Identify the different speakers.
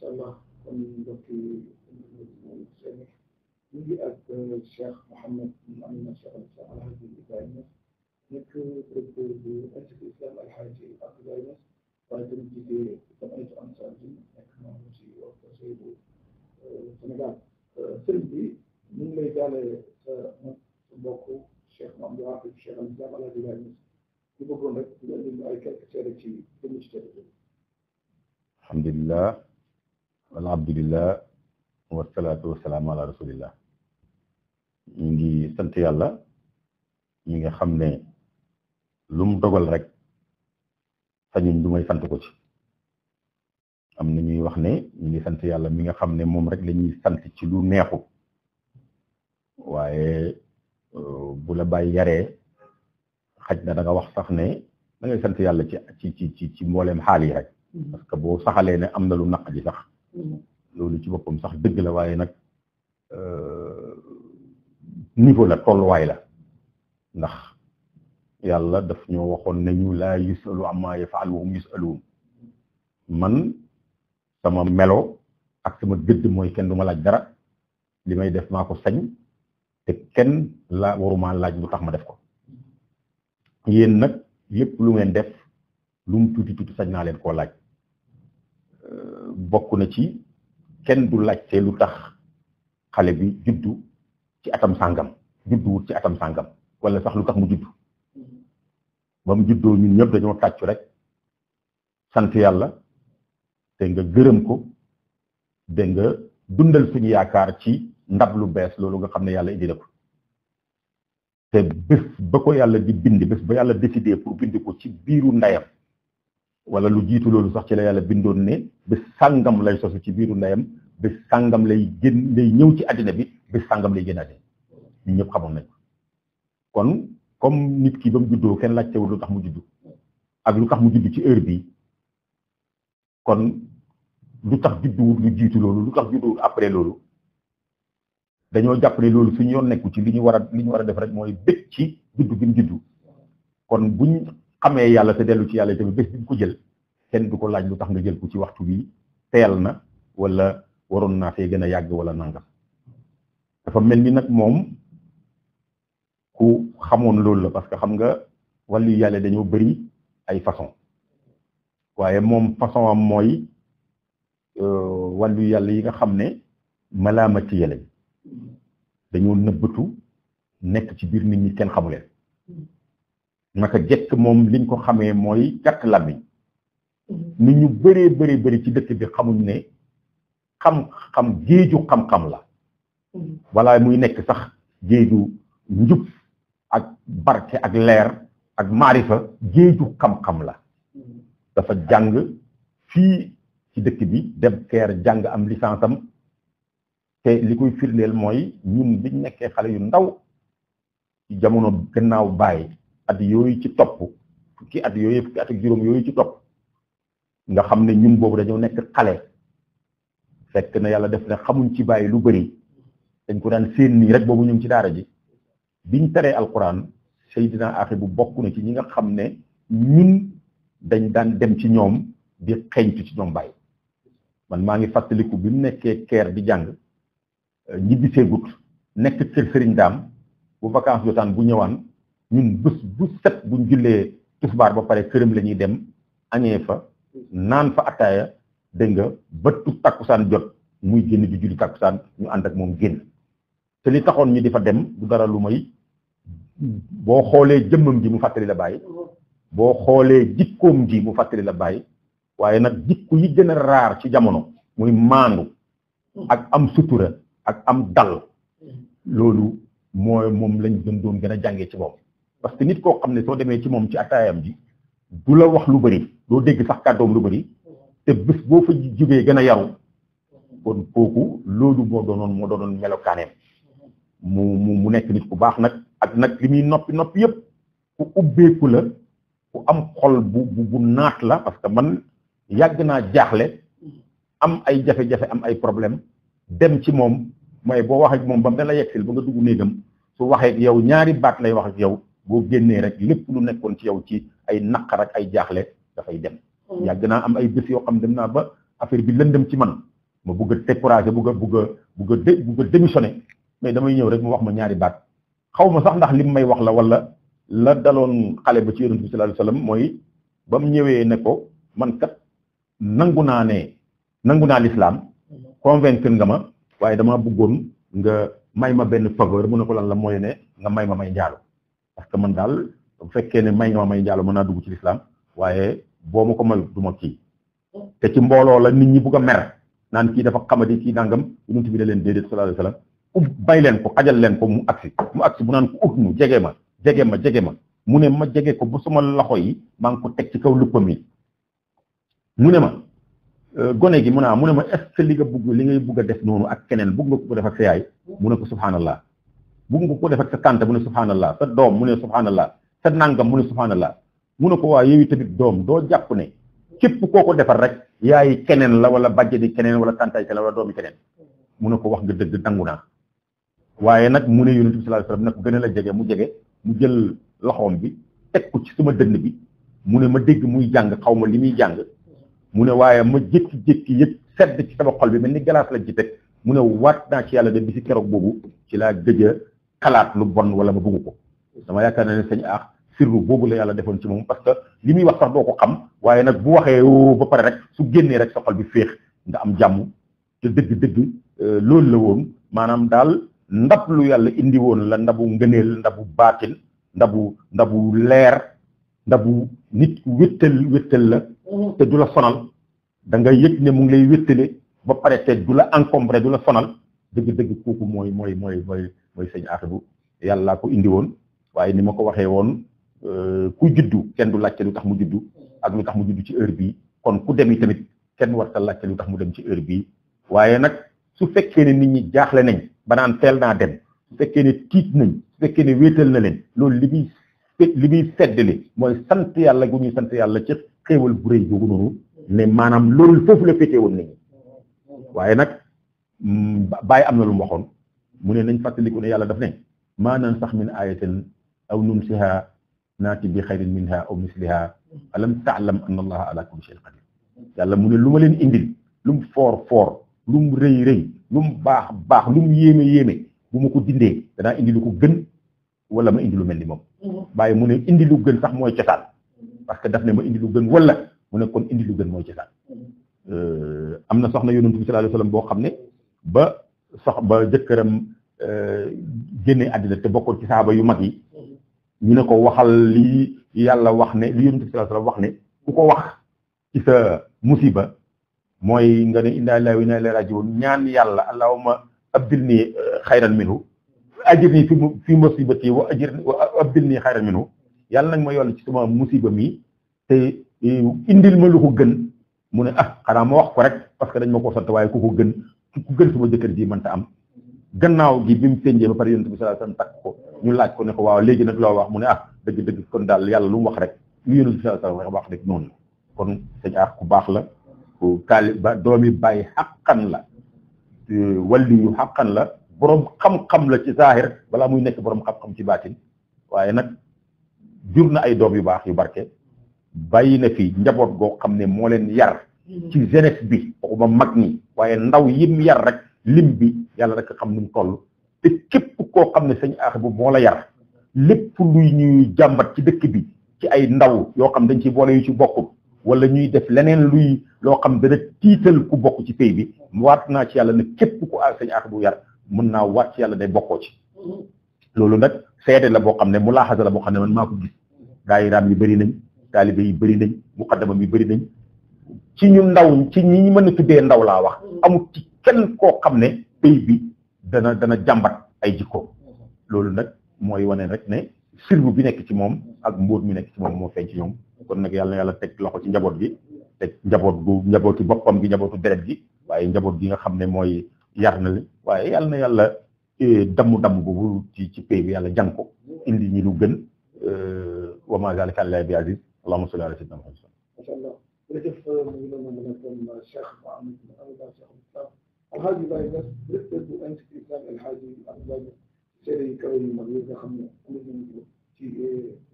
Speaker 1: allah kon mbokki seen ñu ngi ak Cheikh Mouhamed Amina Cheikh Alhaji Ibrahima nekk directeur bu institut islam Alhaji Abdoulaye Niass waaye tamit jiite jamaatu Ansar bi nekk membre ci conseil bu Sénégal sëriñ bi ñu ngi lay jaale sa sa mbokk Cheikh Mamadou Waqif Cheikh al Islam Alhaji Ibrahima Niass ñu bëggoon rek nga indi ay quelques seede ci jëmm ci tedd
Speaker 2: alhamdulillah walhamdulillah wasalaatu wasalaamu ala rasulillah ñu ngi sant yàlla ñi nga xam ne lu mu dogal rek sañuñ du may sant ko ci am na ñuy wax ne ñu ngi sant yàlla mi nga xam ne moom rek la ñuy sant ci lu neexu waaye bu la bàyyi yaree xaj na da nga wax sax ne da ngay sant yàlla ci ci ci ci mbooleem xaal yi rek parce que boo saxalee ne am na lu naq ji sax loolu ci boppam sax dëgg la waaye nag niveau la tolluwaay la ndax yàlla daf ñoo waxoon ne ñu laa yusalu amma yafaal wa hum yusaluun man sama melo ak sama gëdd mooy kenn du ma laaj dara li may def maa ko sañ te kenn la waruma laaj lu tax ma def ko yéen nag lépp lu ngeen def lu mu tuuti tuuti sañ naa leen koo laaj bokk na ci kenn du laajte lu tax xale bi juddu ci atam sàngam juddu wut ci atam sàngam wala sax lu tax mu juddu ba mu juddoo ñun ñëpp dañoo tàccu rek sant yàlla te nga gërëm ko te nga dundal suñu yaakaar ci ndab lu bees loolu nga xam ne yàlla indi na ko te bés ba ko yàlla di bind bés ba yàlla décidé pour bind ko ci biiru ndeyam wala lu jiitu loolu sax ci la yàlla bindoon ne bés sàngam lay sosu ci biiru ndeyam bés sàngam lay génn lay ñëw ci àddina bi bés sàngam lay génn àddina ñun ñëpp xamoon nañ ko kon comme nit ki ba mu juddoo kenn laajtewul lu tax mu juddu ak lu tax mu juddu ci heure bi kon lu tax judduwul lu jiitu loolu lu tax judduwul après loolu dañoo jàpp ne loolu suñu yoon nekku ci li ñu war a li ñu war a def rek mooy bég ci juddu bi mu juddu kon buñ xamee yàlla te dellu ci yàlla tamit bés bi mu ko jël kenn du ko laaj lu tax nga jël ko ci waxtu bi teel na wala waroon naa fee gën a yàgg wala nangam dafa mel ni nag moom ku xamoon loolu la parce que xam nga wàllu yàlla dañoo bëri ay façon waaye moom façon am mooy wàllu yàlla yi nga xam ne malaamati yàlla dañoo nëbbatu nekk ci biir nit ñi kenn xamu leen naka jekk moom liñ ko xamee mooy gàtt làmmiñ nit ñu bëree bëri bëri ci dëkk bi xamuñ ne xam-xam géeju xam-xam la wala muy nekk sax géeju njub ak barke ak leer ak maarifa géeju xam-xam la dafa jàng fii ci dëkk bi dem keer jàng am licence am te li koy firndeel mooy ñun biñ nekkee xale yu ndaw ci jamono gannaaw bàyyi at yooyu ci topp fukki at yooyu fukki at ak juróom yooyu ci topp nga xam ne ñun boobu dañoo nekk xale fekk na yàlla def ne xamuñ ci bàyyi lu bëri dañ ko daan séen nii rek boobu ñu ngi ci daara ji biñ taree alquran Seydina Axi bu bokk na ci ñi nga xam ne ñun dañ daan dem ci ñoom di xeeñtu ci ñoom bàyyi man maa ngi fàttaliku bi mu nekkee keer di jàng ñibbi seegut nekk kër sëriñ daam bu vacances jotaan bu ñëwaan ñun bés bu set buñ jullee tisbaar ba pare këram la ñuy dem añee fa naan fa attaaya dégg nga bëttu takkusaan jot muy génn di julli takkusaan ñu ànd ak moom génn te li taxoon ñu di fa dem du dara lu may boo xoolee jëmmam ji mu fàttali la bàyyi boo xoolee jikkoom ji mu fàttali la bàyyi waaye nag jikko yi gën a raar ci jamono muy maandu ak am sutura ak am dal loolu mooy moom lañ gën doon gën a jàngee ci moom parce que nit koo xam ne soo demee ci moom ci attaayam ji du la wax lu bëri doo dégg sax kàddoom lu bëri te bés boo fa jógee gën a yaru kon kooku loolu moo doonoon moo doonoon melokaaneem mu mu mu nekk nit ku baax nag ak nag li muy noppi noppi yëpp ku ubbeeku la ku am xol bu bu bu naat la parce que man yàgg naa jaaxle am ay jafe-jafe am ay problème dem ci moom mooy boo wax ak moom ba mu ne la yegsil ba nga dugg néegam su waxee ak yow ñaari baat lay wax ak yow boo génnee rek lépp lu nekkoon ci yow ci ay naqar ak ay jaaxle dafay dem. yàgg naa am ay bés yoo xam dem naa ba affaire bi lëndëm ci man ma bugg a décourager bugg a bugg a bugg a dé bugg a démissionner mais damay ñëw rek mu wax ma ñaari baat xaw ma sax ndax lim may wax la wala la daloon xale ba ci yonent bi sallallahu alayhi wasallam mooy ba mu ñëwee ne ko man kat nangu naa ne nangu naa lislaam convaincre nga ma waaye dama bëggoon nga may ma benn faveur mu ne ko lan la mooy ne nga may ma may njaalo parce que man daal bu fekkee ne may nga ma may njaalo mën naa dugg ci lislaam waaye boo ma ko may du ma kii te ci mbooloo la nit ñi bugg a mer naan kii dafa xamadi kii nangam yonent bi ne leen déedéet sallallahu alayhi wasallam ub bay leen ko xajal leen ko mu agsi mu agsi bu naan ko ut mu jege ma jege ma jege ma mu ne ma jege ko ba suma loxo yi maa ngi ko teg ci kaw luppam yi mu ne ma gone gi mu ne mu ne ma est-ce que li nga bugg li ngay bugg a def noonu ak keneen bugg nga ko def ak sa yaay mu ne ko subhanallah bugg nga ko def ak sa tante mu ne subhanallah sa doom mu ne subhanallah sa nangam mu ne subhanallah mu ne ko waa yow tamit doom doo jàpp ne képp koo ko defar rek yaay keneen la wala bàjjedi keneen wala tantaay keneen wala doomi keneen mu ne ko wax nga dëgg dangu naa waaye nag mu ne yonent bi sallallahu alayhi wasallam ne ko gën a la jege mu jege mu jël loxoom bi teg ko ci sama dënn bi mu ne ma dégg muy jàng xaw ma li muy jàng mu ne waaye ma jékki-jékki yëg sedd ci sama xol bi mel ni galaas la ci teg mu ne waat naa ci yàlla de bi si keroog boobu ci laa gëj a xalaat lu bon wala ma bugg ko dama yaakaar na ne sañ aax sirru boobu la yàlla defoon ci moom parce que li muy wax sax doo ko xam waaye nag bu waxee ba pare rek su génnee rek sa xol bi féex nga am jàmm te dëgg-dëgg loolu la woon maanaam daal ndab lu yàlla indi woon la ndabu ngëneel ndabu baatin ndabu ndabu leer ndabu nit ku wéttal wéttal la te du la sonal da nga yëg ne mu ngi lay wéttale ba pare te du la encombré du la sonal dëgg-dëgg kooku mooy mooy mooy mooy mooy sëñ Atou yàlla ko indi woon waaye ni ma ko waxee woon ku juddu kenn du laajte lu tax mu juddu ak lu tax mu juddu ci heure bii kon ku dem tamit kenn war ta laajte lu tax mu dem ci heure bii waaye nag su fekkee ne nit ñi jaaxle nañ ba naan teel naa dem su fekkee ne tiit nañ su fekkee ne wéetal na leen loolu li muy li muy seddali mooy sant yàlla gu ñuy sant yàlla ci xéewal bu rëy googu noonu ne maanaam loolu foofu la féetee woon nit ñi waaye nag bàyyi am na lu mu waxoon mu ne nañ fàttaliku ne yàlla daf ne maa nan sax min ayatin aw nunsiha naati bi xayrin minha aw misliha alam taalam anna allaha ala kulli shay'in qadir yàlla mu ne lu ma leen indil lu mu foor foor lu mu rëy rëy lu mu baax baax lu mu yéeme yéeme bu ma ko dindee danaa indi lu ko gën wala ma indi lu mel ni moom bàyyi mu ne indi lu gën sax mooy cosaan parce que daf ne ma indi lu gën wala mu ne kon indi lu gën mooy cosaan am na soxna yonent bi sallallahu alayhi wasallam boo xam ne ba sox ba jëkkëram génne àddina te bokkoon ci saaba yu mag yi ñu ne ko waxal li yàlla wax ne li yonent bi sallallahu alayhi wasallam wax ne ku ko wax ci sa musiba mooy nga ne inna lillahi wa inna ilayhi raji'un ñaan yàlla allahumma abdilni xayran minhu ajirni fi fi musibati wa ajirni wa abdilni xayran minhu yàlla nag ma yoll ci sama musiba mi te indil ma lu ko gën mu ne ah xanaa ma wax ko rek parce que dañ ma ko sant waaye ku ko gën ku gën sama jëkkër ji mënta am gannaaw gi bi mu tënjee ba pare yonent bi sallallahu alayhi wasallam takk ko ñu laaj ko ne ko waaw léegi nag loo wax mu ne ah dëgg dëgg kon daal yàlla lu mu wax rek lu yonent bi sallallahu alayhi wasallam wax rek noonu kon sëñ aar ku baax la ku taali ba doomi bàyyi xaqan la walli yu xaqan la borom xam-xam la ci zaahir balaa muy nekk borom xam-xam ci baatin waaye nag jur na ay doom yu baax yu barke bàyyi na fi njaboot goo xam ne moo leen yar ci jeunesse bi waxuma mag ñi waaye ndaw yim yar rek lim bi yàlla rek xam nu mu toll te képp koo xam ne sëñ aax bu moo la yar lépp luy ñuy jàmbat ci dëkk bi ci ay ndaw yoo xam dañ ci boole yu ci bokkul wala ñuy def leneen luy loo xam dana tiital ku bokk ci pays bi waat naa ci yàlla ne képp ku a sëñ aax bu yar mën naa waat ci yàlla day bokkoo ci loolu nag seede la boo xam ne mu laaxasa la boo xam ne man maa ko gis daayiraam yi bëri nañ taalibe yi bëri nañ muqaddamam yi bëri nañ ci ñu ndaw ci ñi mën a tuddee ndaw laa wax amul ci kenn koo xam ne pays bi dana dana jàmbat ay jikko loolu nag mooy wane rek ne sirbu bi nekk ci moom ak mbóot mi nekk ci moom moo feeñ ci ñoom kon nag yàlla na yàlla teg loxo ci njaboot gi teg njaboot gu njabootu boppam gi njabootu deret gi waaye njaboot gi nga xam ne mooy yar na li waaye yàlla na yàlla damm damm boobu ci ci pays bi yàlla jàng ko indi ñi lu gën wa ma zalika àllahi bi aziz allahumma salli ala sayyidina muhammad
Speaker 1: macha allah jërëjëf mu ngi noonu mu nekkoon Cheikh Mouhamed Abdallah Cheikh Islam alxaaji Baye Niass directeur bu institut islam alxaaji Abdoulaye seede yu kawe yu mag yi nga xam ne am nañu ci